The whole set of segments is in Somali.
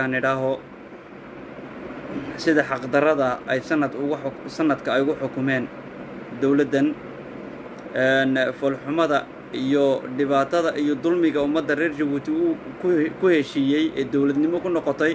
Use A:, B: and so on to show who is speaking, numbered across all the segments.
A: nidhaaho sida xaqdarada ay sanad ugu sanadka ay ugu xukumeen dowladdan foolxumada iyo dhibaatada iyo dulmiga ummadda reer jabuuti uu ku heshiiyey ee dowladnimo ku noqotay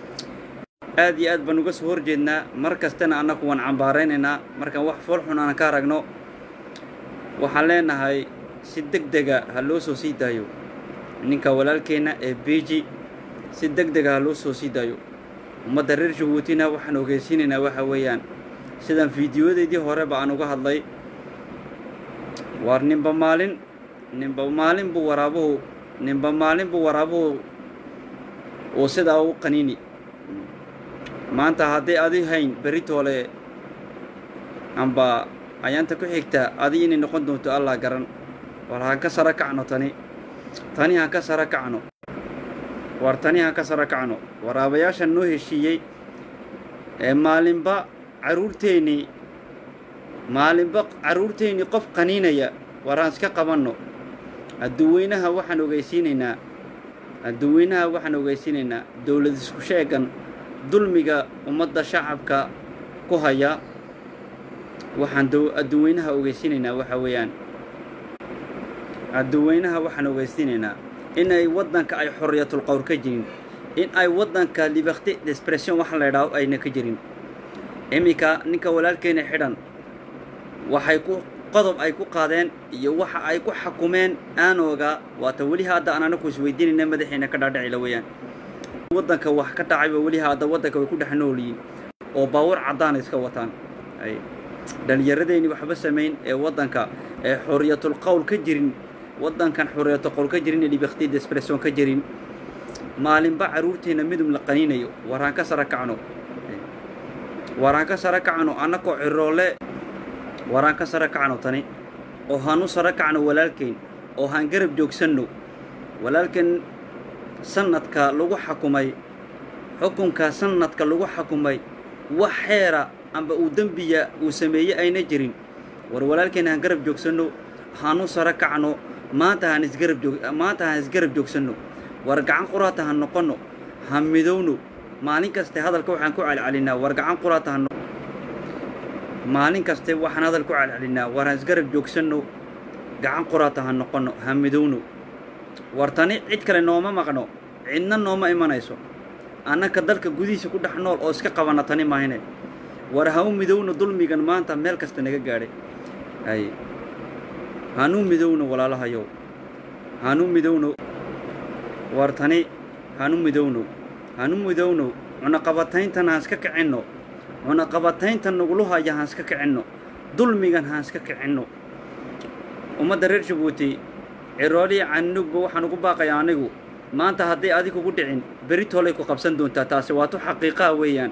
A: aad iyo aad baan uga soo horjeednaa mar kastana annagu waan cambaaraynaynaa markaan wax foolxun aan ka aragno waxaan leenahay si deg dega ha loo soo sii daayo ninka walaalkeenna ee beiji si deg dega ha loo soo sii daayo ummadda reer jabuutina waxaan ogeysiinaynaa waxa weeyaan sidaan fiidiyodeydii horeba aan uga hadlay waar ninba maalin ninba maalin buu waraabuhu ninba maalin buu waraabuhu uu sidaa u qaniini maanta hadday adi hayn beritoole amba ayaanta ku xigta adi inay noqon doonto allah garan war haan ka sara kacno tani tani haan ka sara kacno war tani haan ka sara kacno waraabayaashan noo heshiiyey ee maalinba carruurteennii maalinba carruurteennii qof qaniinaya war aan iska qabanno adduweynaha waxaan ogeysiinaynaa adduweynaha waxaan ogeysiinaynaa dowlad isku sheegan dulmiga ummadda shacabka ku haya waxaan adduweynaha ogeysiinaynaa waxa weeyaan adduweynaha waxaan ogeysiinaynaa in ay waddanka ay xorriyatul qowr ka jirin in ay waddanka liberté d'expression waxa la idhaaho ayna ka jirin iminka ninka walaalkeena xidhan waxay ku qodob ay ku qaadeen iyo waxa ay ku xakumeen aanooga waata weli hadda aan anaku isweydiinayna madaxiina ka dhaadhacila weeyaan waddanka wax ka dhacayba weli hadda waddanka way ku dhex noolyihiin oo baawar caddaana iska wataan dhallinyaradeenii waxba samayn ee waddanka ee xorriyatul qowl ka jirin waddankan xorriyatul qowl ka jirin ee liberté d'expression ka jirin maalinba carruurteenna midum la qaniinayo waraan ka sara kacno waraan ka sara kacno annakoo ciroole waraan ka sara kacno tani oo haanu sara kacno walaalkeyn oo haan garab joogsanno walaalkeen sanadka lagu xakumay xukunka sanadka lagu xakumay wax xeera amba uu dembiya uu sameeyey ayna jirin war walaalkeen haan garab joogsanno haanu sara kacno maanta haan isgarab joog maanta haan isgarab joogsanno war gacan quraata ha noqonno ha midowno maalin kaste hadalka waxaan ku celcelinaa war gacan quraata ha maalin kaste waxaan hadal ku celcelinaa war haan isgarab joogsanno gacan quraata ha noqonno ha midowno war tani cid kale nooma maqno cidna nooma imanayso annaka dalka gudihiisa ku dhex nool oo iska qabanna tani maahine war ha u midowno dulmigan maanta meel kasta naga gaadhay ay hanu midowno walaalahayow hanu midowno war tani hanu midowno hanu midowno cunaqabatayntan haan iska kicinno cunaqabatayntan nagulu haya haan iska kicinno dulmigan haan iska kicinno ummadda reer jabuuti cirooliya canugba waxaan ugu baaqayaa anigu maanta hadday adig ugu dhicin beritoolay ku qabsan doontaa taasi waatu xaqiiqaha weeyaan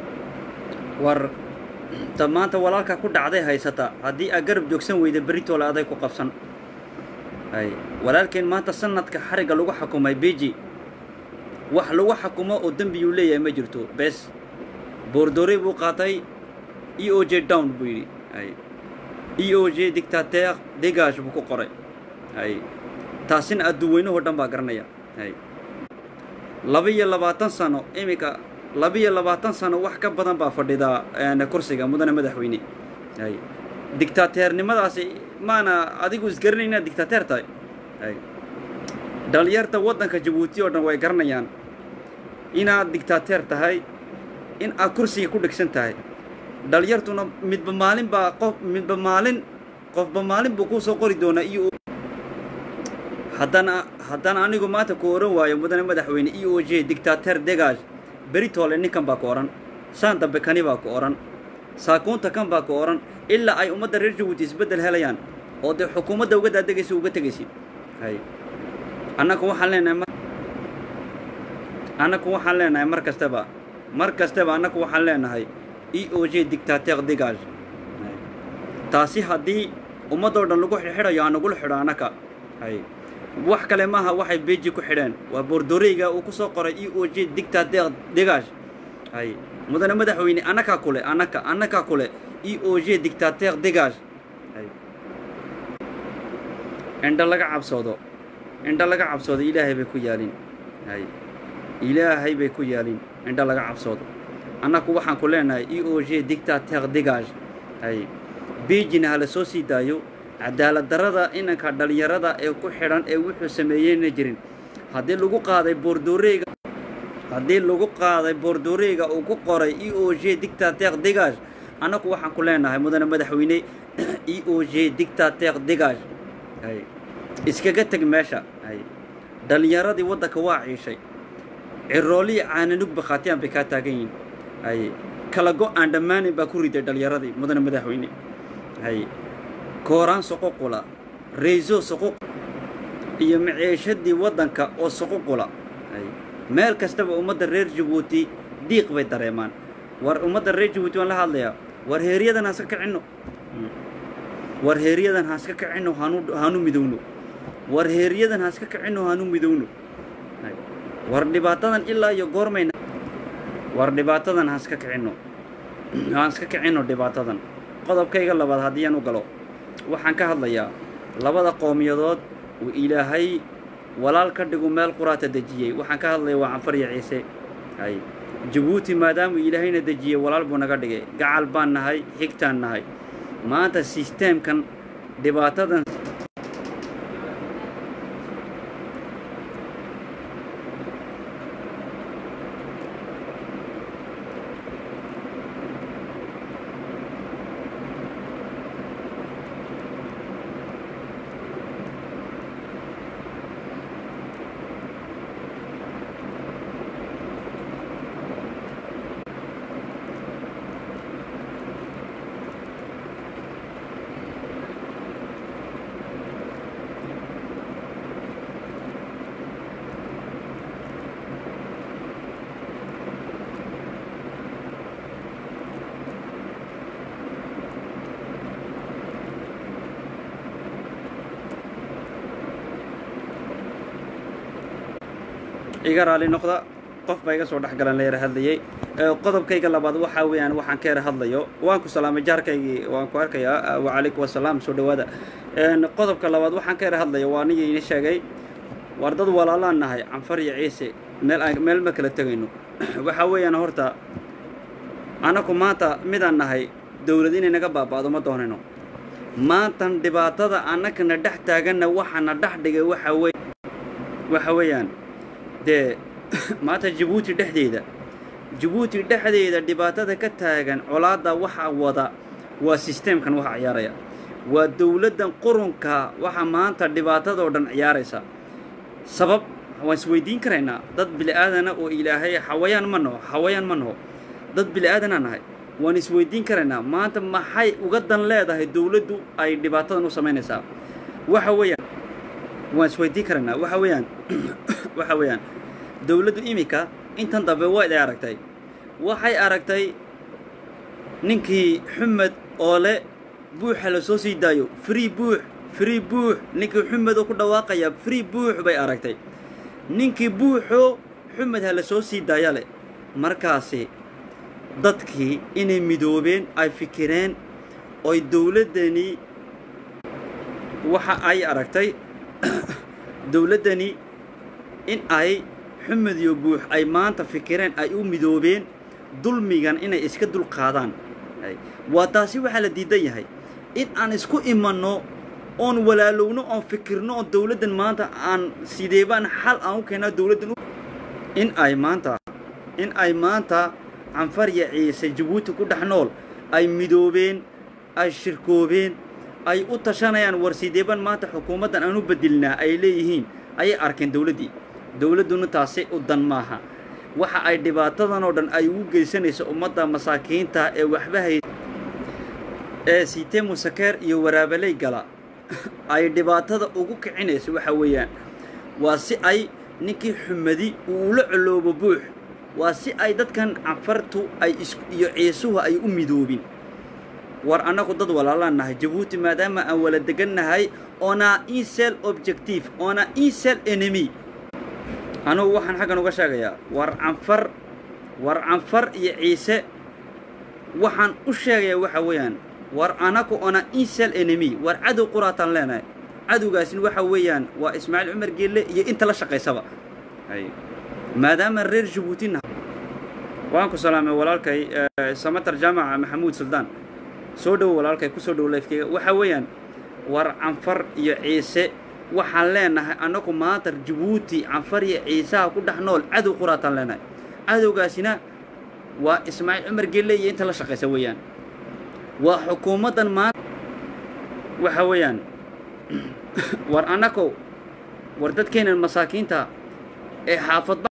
A: war ta maanta walaalkaa ku dhacday haysata haddii aad garab joogsan weyda beritoole aday ku qabsan ay walaalkeen maanta sanadka xarigga lagu xakumay beji wax lagu xakumo oo dembiyuu leeyahay ma jirto bes boordore buu qaatay e o j down buu yidhi ay e o j dictateer degage buu ku qoray ay taasina adduweynahoo dhan baa garanaya ay laba-iyo labaatan sano iminka laba-iyo labaatan sano wax ka badan baa fadhidaa kursiga mudane madaxweyne ay dictateernimadaasi maana adigu isgaranay inaad dictateer tahay ay dhalinyarta waddanka jabuuti oo dhan way garanayaan inaad dictateer tahay in aad kursiga ku dhegsan tahay dhalinyartuna midba maalin baa qof midba maalin qofba maalin buu kuu soo qori doonaa iyo haddana haddana anigu maanta ku ohan waayo mudane madaxweyne e o j dictateer degage beritoole ninkan baa ku odhan saan dambe kani baa ku odhan saakuunta kan baa ku odhan ilaa ay ummadda reer jabuuti isbeddel helayaan oo dee xukuumadda uga daadegaysa uga tegaysid hay annaku waxaan leenahay annaku waxaan leenahay mar kastaba mar kastaba annaku waxaan leenahay e o j dictateer degage taasi haddii ummaddoo dhan lagu xidxidhayo aan nagula xidho annaka hay wax kale maaha waxay beji ku xidheen waa boordoreyga uu ku soo qoray e o j dictateer degage hay mudane madaxweyne annakaa kule annaka annakaa kule e o j dictateer degage hay indho laga cabsoodo indho laga cabsoodo ilaahay bay ku yaalin hay ilaahay bay ku yaalin indho laga cabsoodo annaku waxaan ku leenahay e o g dictateur degage hay beijina ha la soo sii daayo cadaalad darrada inanka dhallinyarada ee ku xidhan ee wuxuu sameeyeyna jirin haddii lagu qaaday boordooreega haddii lagu qaaday boordooreega uu ku qoray e o g dictateur degage annaku waxaan ku leenahay mudane madaxweyne e o g dictateur degage hay iskaga teg meesha hay dhallinyaradii waddanka waa ciishay ciroolihii caananug bakhaatiyaan bay kaa taagan yihin hay kala go aan dhammaanin baa ku riday dhallinyaradii mudane madaxweyne hay kooraan soqoqula rayso soqoq iyo maciishadii waddanka oo soqoqula hay meel kastaba ummadda reer jabuuti diiq bay dareemaan war ummadda reer jabuuti waan la hadlayaa war heeryadan ha iska kicinno war heeryadan ha iska kicinno hanu hanu midowno war heeryadan ha iska kicinno hanu midowno war dhibaatadan ilaa iyo goormayna war dhibaatadan ha iska kicinno haan iska kicinno dhibaatadan qodobkayga labaad haddii aan u galo waxaan ka hadlayaa labada qowmiyadood uu ilaahay walaal ka dhigu meel quraata dejiyey waxaan ka hadlaya waa canfar iyo ciise hay jabuuti maadaamuu ilaahayna dejiyey walaal buu naga dhigay gacal baan nahay xigtaan nahay maanta sisteemkan dhibaatadan iga raali noqda qof baa iga soo dhex galan la yara hadlayey qodobkayga labaad waxaa weeyaan waxaan ka yara hadlayo waan ku salaamay jaarkaygii waan ku arkayaa wacalaykum wasalaam soo dhawaada qodobka labaad waxaan ka yara hadlayo waa anigii ini sheegay war dad walaalaan nahay canfar iyo ciise meel aan meel ma kala tegayno waxaa weeyaan horta annaku maanta midaan nahay dawlad inay naga baaba'do ma doonayno maantan dhibaatada annakana dhex taaganna waxaana dhex dhigay waxa wey waxa weeyaan dee maanta jabuuti dhexdeeda jabuuti dhexdeeda dhibaatada ka taagan colaadda waxa wada waa sisteemkan waxa ciyaaraya waa dawladdan qurunka waxa maanta dhibaatadoo dhan ciyaaraysa sabab waan isweydiin karaynaa dad bili'aadana oo ilaahay xawayaan ma naho xawayaan ma naho dad bili'aadanaa nahay waan isweydiin karaynaa maanta maxay uga dan leedahay dawladdu ay dhibaatadan u samaynaysaa waxa weeyaan waan isweydiin karaynaa waxa weeyaan waxa weeyaan dawladdu iminka intan dambe wayd ay aragtay waxay aragtay ninkii xumed oo le buuxa la soo sii daayo free buux free buux ninkii xumed oo ku dhawaaqaya free buux bay aragtay ninkii buuxoo xumed ha la soo sii daaya leh markaasi dadkii inay midoobeen ay fikireen oy dawladdani waxa ay aragtay dawladdani in ay xumed iyo buux ay maanta fikireen ay u midoobeen dulmigan inay iska dul qaadaan waa taasi waxaa la diidan yahay in aan isku imanno oon walaalowno oon fikirno oon dawladdan maanta aan sideebaan xal aan u keennaa dawladdan in ay maanta in ay maanta canfar iyo ciise jabuuti ku dhex nool ay midoobeen ay shirkoobeen ay u tashanayaan war sideeban maanta xukuumaddan aan u bedilnaa ay leeyihiin ayay arkeen dawladdii dawladduna taasi u dan maaha waxa ay dhibaatadan oo dhan ay ugu geysanayso ummadda masaakiinta ee waxba hay ee siitee musakeer iyo waraabaley gala ay dhibaatada ugu kicinayso waxa weeyaan waa si ay ninkii xumadi uu ula coloobo buux waa si ay dadkan canfartu ay is iyo ciisuhu ay u midoobin war annagu dad walaalaan nahay jabuuti maadaama aan wala degan nahay oona insel objective oona insel enemy anugu waxaan xaggan uga sheegayaa war canfar war canfar iyo ciise waxaan u sheegayaa waxa weeyaan war anaku oona insel enemy war cadow quraataan leenahay cadowgaasina waxa weeyaan waa ismaaciil cumar geelle iyo inta la shaqaysaba maadaama reer jabuutina waan ku salaamay walaalkay samatar jaamaca maxamuud suldaan soo dhowo walaalkay kusoo dhowo lifkeyga waxa weeyaan war canfar iyo ciise waxaan leenahay annagu maanta jabuuti canfar iyo ciisaha ku dhex nool cadow quraataan leenahay cadowgaasina waa ismaaciil cumar gelle iyo inta la shaqaysa weeyaan waa xukuumaddan maanta waxa weeyaan war annagow war dadkeenan masaakiinta ee xaafadba